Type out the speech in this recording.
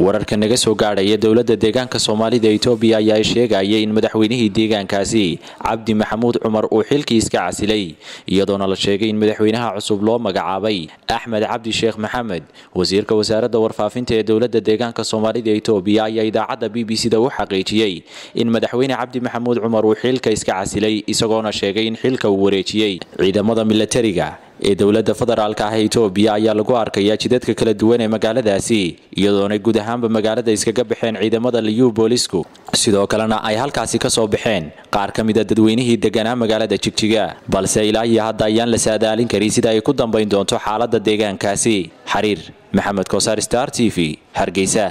wararka naga soo gaadhaya dowladda deegaanka soomaalida etoobiya ayaa sheegaya in madaxweynihii deegaankaasi cabdi maxamuud cumar uu xilkii iska casilay iyadoona la sheegay in madaxweynaha cusub loo magacaabay axmed cabdi sheekh maxamed wasiirka wasaaradda warfaafinta ee dowladda deegaanka soomaalida etoobiya ayaa idaacadda b b c da u xaqiijiyey in madaxweyne cabdi maxamuud cumar uu xilka iska casilay isagoona sheegay in xilka uu wareejiyey ciidamada milatariga ee dowladda federaalka ah ee etoobiya ayaa lagu arkayaa jidadka kala duwan ee magaaladaasi iyadoona guud ahaanba magaalada iskaga baxeen ciidamada liyu boolisku sidoo kalena ay halkaasi ka soo baxeen qaar ka mida dadweynihii deganaa magaalada jigjiga balse ilaa iyo hadda ayaan la saadaalin karin sida ay ku dambayn doonto xaaladda deegaankaasi xariir maxamed kosaar star t v hargeysa